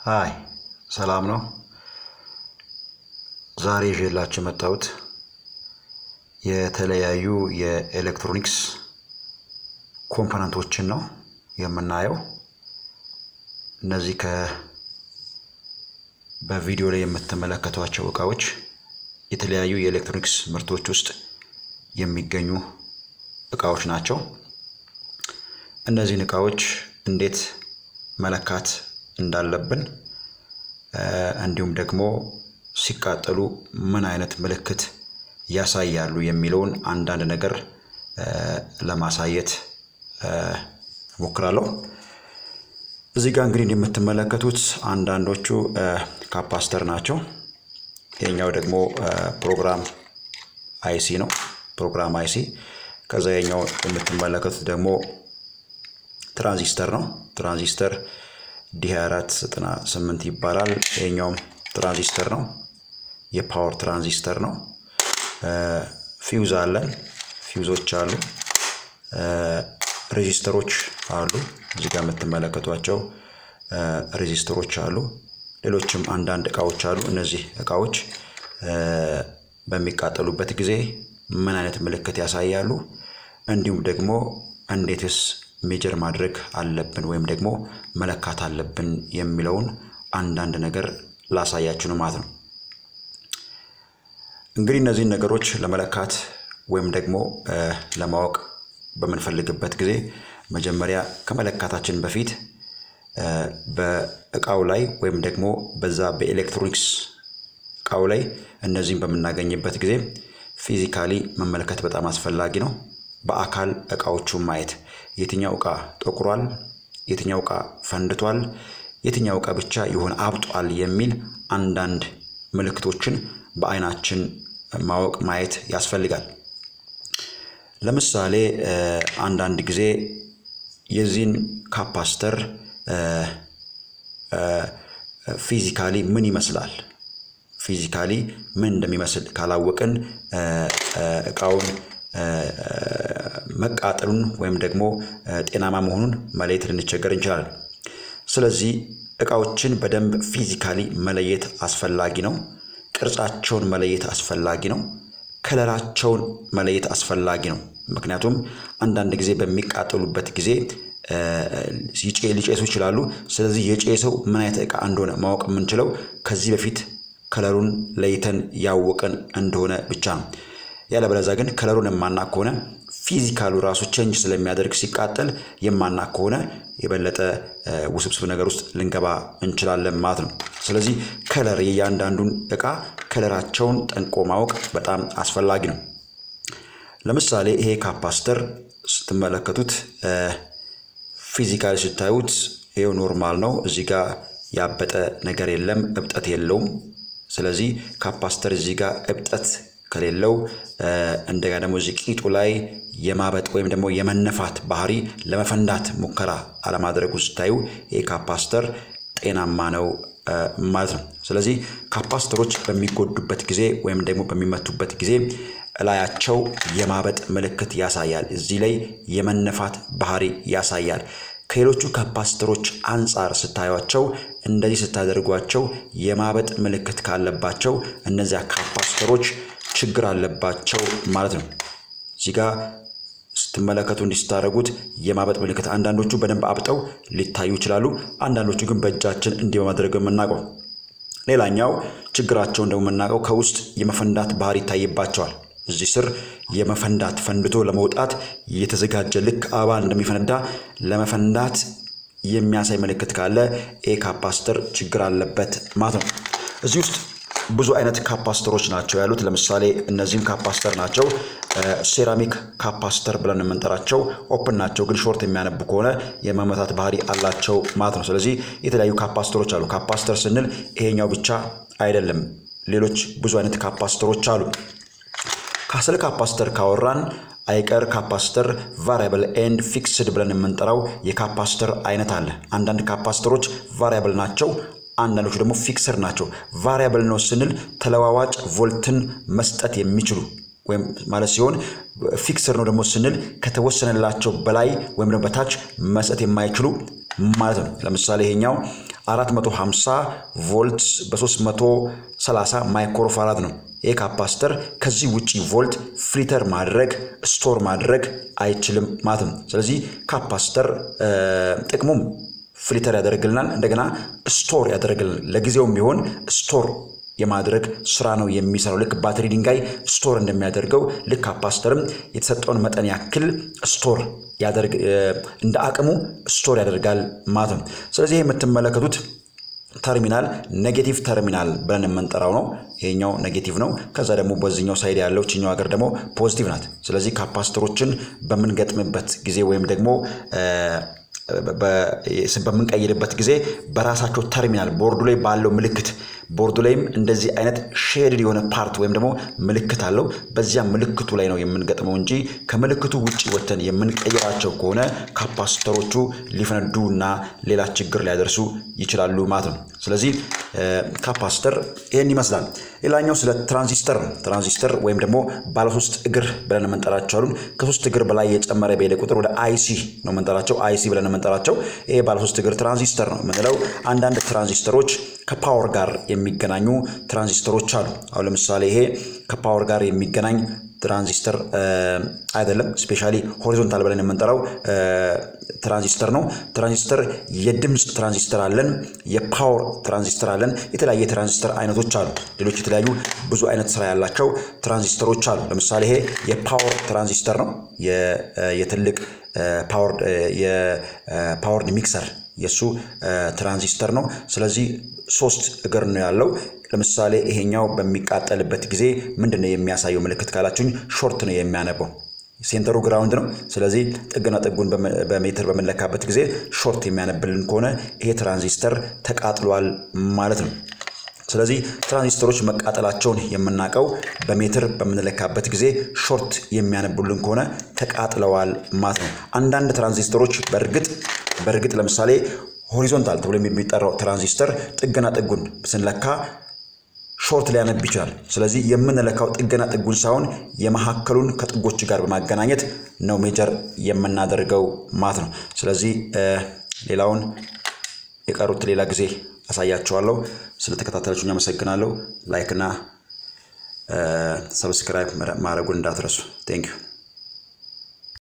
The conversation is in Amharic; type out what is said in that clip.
ሃይ ሰላም ነው። ዛሬ ይዤላችሁ የመጣሁት የተለያዩ የኤሌክትሮኒክስ ኮምፖነንቶችን ነው የምናየው። እነዚህ ከ በቪዲዮ ላይ የምትመለከቷቸው እቃዎች የተለያዩ የኤሌክትሮኒክስ ምርቶች ውስጥ የሚገኙ እቃዎች ናቸው። እነዚህን እቃዎች እንዴት መለካት እንዳለብን እንዲሁም ደግሞ ሲቃጠሉ ምን አይነት ምልክት ያሳያሉ የሚለውን አንዳንድ ነገር ለማሳየት እሞክራለሁ። እዚህ ጋር እንግዲህ የምትመለከቱት አንዳንዶቹ ካፓስተር ናቸው። ይሄኛው ደግሞ ፕሮግራም አይሲ ነው። ፕሮግራም አይሲ። ከዛ የኛው የምትመለከቱት ደግሞ ትራንዚስተር ነው። ትራንዚስተር ዲ2498 ይባላል። ይሄኛውም ትራንዚስተር ነው። የፓወር ትራንዚስተር ነው። ፊውዝ አለን። ፊውዞች አሉ። ሬዚስተሮች አሉ። እዚህ ጋር የምትመለከቷቸው ሬዚስተሮች አሉ። ሌሎችም አንዳንድ እቃዎች አሉ። እነዚህ እቃዎች በሚቃጠሉበት ጊዜ ምን አይነት ምልክት ያሳያሉ፣ እንዲሁም ደግሞ እንዴትስ ሜጀር ማድረግ አለብን ወይም ደግሞ መለካት አለብን የሚለውን አንዳንድ ነገር ላሳያችሁ ነው ማለት ነው። እንግዲህ እነዚህን ነገሮች ለመለካት ወይም ደግሞ ለማወቅ በምንፈልግበት ጊዜ መጀመሪያ ከመለካታችን በፊት በእቃው ላይ ወይም ደግሞ በዛ በኤሌክትሮኒክስ እቃው ላይ እነዚህን በምናገኝበት ጊዜ ፊዚካሊ መመልከት በጣም አስፈላጊ ነው። በአካል እቃዎቹን ማየት የትኛው እቃ ጠቁሯል፣ የትኛው እቃ ፈንድቷል፣ የትኛው እቃ ብቻ የሆነ አብጧል የሚል አንዳንድ ምልክቶችን በአይናችን ማወቅ ማየት ያስፈልጋል። ለምሳሌ አንዳንድ ጊዜ የዚህን ካፓስተር ፊዚካሊ ምን ይመስላል ፊዚካሊ ምን እንደሚመስል ካላወቅን እቃውን መቃጠሉን ወይም ደግሞ ጤናማ መሆኑን መለየት ልንቸገር እንችላለን። ስለዚህ እቃዎችን በደንብ ፊዚካሊ መለየት አስፈላጊ ነው። ቅርጻቸውን መለየት አስፈላጊ ነው። ከለራቸውን መለየት አስፈላጊ ነው። ምክንያቱም አንዳንድ ጊዜ በሚቃጠሉበት ጊዜ ሊጨሱ ይችላሉ። ስለዚህ የጨሰው ምን አይነት እቃ እንደሆነ ማወቅ የምንችለው ከዚህ በፊት ከለሩን ለይተን ያወቀን እንደሆነ ብቻ ነው። ያለበለዚያ ግን ከለሩን የማናቅ ከሆነ ፊዚካሉ ራሱ ቼንጅ ስለሚያደርግ ሲቃጠል የማናቅ ከሆነ የበለጠ ውስብስብ ነገር ውስጥ ልንገባ እንችላለን ማለት ነው። ስለዚህ ከለር የእያንዳንዱን እቃ ከለራቸውን ጠንቆ ማወቅ በጣም አስፈላጊ ነው። ለምሳሌ ይሄ ካፓስተር ስትመለከቱት ፊዚካሊ ስታዩት ይሄው ኖርማል ነው። እዚህ ጋር ያበጠ ነገር የለም፣ እብጠት የለውም። ስለዚህ ካፓስተር እዚህ ጋር እብጠት ከሌለው እንደገና ደግሞ እዚህ ቂጡ ላይ የማበጥ ወይም ደግሞ የመነፋት ባህሪ ለመፈንዳት ሙከራ አለማድረጉ ስታዩ ይህ ካፓስተር ጤናማ ነው ማለት ነው። ስለዚህ ካፓስተሮች በሚጎዱበት ጊዜ ወይም ደግሞ በሚመቱበት ጊዜ እላያቸው የማበጥ ምልክት ያሳያል። እዚህ ላይ የመነፋት ባህሪ ያሳያል። ከሌሎቹ ካፓስተሮች አንጻር ስታዩቸው እንደዚህ ስታደርጓቸው የማበጥ ምልክት ካለባቸው እነዚያ ካፓስተሮች ችግር አለባቸው ማለት ነው። እዚህ ጋር ስትመለከቱ እንዲህ ስታደርጉት የማበጥ ምልክት አንዳንዶቹ በደንብ አብጠው ሊታዩ ይችላሉ። አንዳንዶቹ ግን በእጃችን እንዲህ በማድረግ የምናውቀው። ሌላኛው ችግራቸውን ደግሞ የምናውቀው ከውስጥ የመፈንዳት ባህሪ ይታይባቸዋል። እዚህ ስር የመፈንዳት ፈንድቶ ለመውጣት የተዘጋጀ ልክ አበባ እንደሚፈነዳ ለመፈንዳት የሚያሳይ ምልክት ካለ ኤ ካፓስተር ችግር አለበት ማለት ነው። እዚህ ውስጥ ብዙ አይነት ካፓስተሮች ናቸው ያሉት። ለምሳሌ እነዚህም ካፓስተር ናቸው። ሴራሚክ ካፓስተር ብለን የምንጠራቸው ኦፕን ናቸው፣ ግን ሾርት የሚያነቡ ከሆነ የመመታት ባህሪ አላቸው ማለት ነው። ስለዚህ የተለያዩ ካፓስተሮች አሉ። ካፓስተር ስንል ይሄኛው ብቻ አይደለም፣ ሌሎች ብዙ አይነት ካፓስተሮች አሉ። ስለ ካፓስተር ካወራን አይቀር ካፓስተር ቫሪያብል ኤንድ ፊክስድ ብለን የምንጠራው የካፓስተር አይነት አለ። አንዳንድ ካፓስተሮች ቫሪያብል ናቸው፣ አንዳንዶቹ ደግሞ ፊክስር ናቸው። ቫሪያብል ነው ስንል ተለዋዋጭ ቮልትን መስጠት የሚችሉ ወይም ማለት ሲሆን ፊክስር ነው ደግሞ ስንል ከተወሰነላቸው በላይ ወይም ደግሞ በታች መስጠት የማይችሉ ማለት ነው። ለምሳሌ ይሄኛው 450 ቮልት በ330 ማይክሮፋራድ ነው። ይህ ካፓስተር ከዚህ ውጪ ቮልት ፍሊተር ማድረግ ስቶር ማድረግ አይችልም ማለት ነው። ስለዚህ ካፓስተር ጥቅሙም ፍሊተር ያደርግልናል፣ እንደገና ስቶር ያደርግልናል። ለጊዜውም ቢሆን ስቶር የማድረግ ስራ ነው የሚሰራው። ልክ ባትሪ ድንጋይ ስቶር እንደሚያደርገው ልክ ካፓስተርም የተሰጠውን መጠን ያክል ስቶር ያደርግ እንደ አቅሙ ስቶር ያደርጋል ማለት ነው። ስለዚህ የምትመለከቱት ተርሚናል ኔጌቲቭ ተርሚናል ብለን የምንጠራው ነው። ይሄኛው ኔጌቲቭ ነው። ከዛ ደግሞ በዚህኛው ሳይድ ያለው ችኛው ሀገር ደግሞ ፖዚቲቭ ናት። ስለዚህ ካፓስተሮችን በምንገጥምበት ጊዜ ወይም ደግሞ በምንቀይርበት ጊዜ በራሳቸው ተርሚናል ቦርዱ ላይ ባለው ምልክት ቦርዱ ላይም እንደዚህ አይነት ሼድድ የሆነ ፓርት ወይም ደግሞ ምልክት አለው። በዚያ ምልክቱ ላይ ነው የምንገጥመው እንጂ ከምልክቱ ውጭ ወተን የምንቀይራቸው ከሆነ ካፓስተሮቹ ሊፈነዱ እና ሌላ ችግር ሊያደርሱ ይችላሉ ማለት ነው። ስለዚህ ካፓስተር ይህን ይመስላል። ሌላኛው ስለ ትራንዚስተር ነው። ትራንዚስተር ወይም ደግሞ ባለሶስት እግር ብለን የምንጠራቸው አሉን። ከሶስት እግር በላይ የጨመረ በሄደ ቁጥር ወደ አይሲ ነው የምንጠራቸው። አይሲ ብለን የምንጠራቸው ይሄ ባለሶስት እግር ትራንዚስተር ነው የምንለው። አንዳንድ ትራንዚስተሮች ከፓወር ጋር የሚገናኙ ትራንዚስተሮች አሉ። አሁን ለምሳሌ ይሄ ከፓወር ጋር የሚገናኝ ትራንዚስተር አይደለም። ስፔሻሊ ሆሪዞንታል ብለን የምንጠራው ትራንዚስተር ነው። ትራንዚስተር የድምፅ ትራንዚስተር አለን፣ የፓወር ትራንዚስተር አለን። የተለያየ የትራንዚስተር አይነቶች አሉ። ሌሎች የተለያዩ ብዙ አይነት ስራ ያላቸው ትራንዚስተሮች አሉ። ለምሳሌ ይሄ የፓወር ትራንዚስተር ነው። የትልቅ የፓወርድ ሚክሰር የእሱ ትራንዚስተር ነው። ስለዚህ ሶስት እግር ነው ያለው። ለምሳሌ ይሄኛው በሚቃጠልበት ጊዜ ምንድን ነው የሚያሳየው ምልክት ካላችሁኝ፣ ሾርት ነው የሚያነበው። ሴንተሩ ግራውንድ ነው። ስለዚህ ጥግና ጥጉን በሜትር በምንለካበት ጊዜ ሾርት የሚያነብልን ከሆነ ይሄ ትራንዚስተር ተቃጥሏል ማለት ነው። ስለዚህ ትራንዚስተሮች መቃጠላቸውን የምናውቀው በሜትር በምንለካበት ጊዜ ሾርት የሚያነቡልን ከሆነ ተቃጥለዋል ማለት ነው። አንዳንድ ትራንዚስተሮች በእርግጥ በእርግጥ ለምሳሌ ሆሪዞንታል ተብሎ የሚጠራው ትራንዚስተር ጥግና ጥጉን ስንለካ ሾርት ሊያነብ ይችላል። ስለዚህ የምንለካው ጥገና ጥጉን ሳይሆን የመካከሉን ከጥጎች ጋር በማገናኘት ነው ሜጀር የምናደርገው ማለት ነው። ስለዚህ ሌላውን የቀሩት ሌላ ጊዜ አሳያቸዋለሁ። ስለተከታተላችሁኝ አመሰግናለሁ። ላይክና ሰብስክራይብ ማድረጉን እንዳትረሱ። ቴንክ ዩ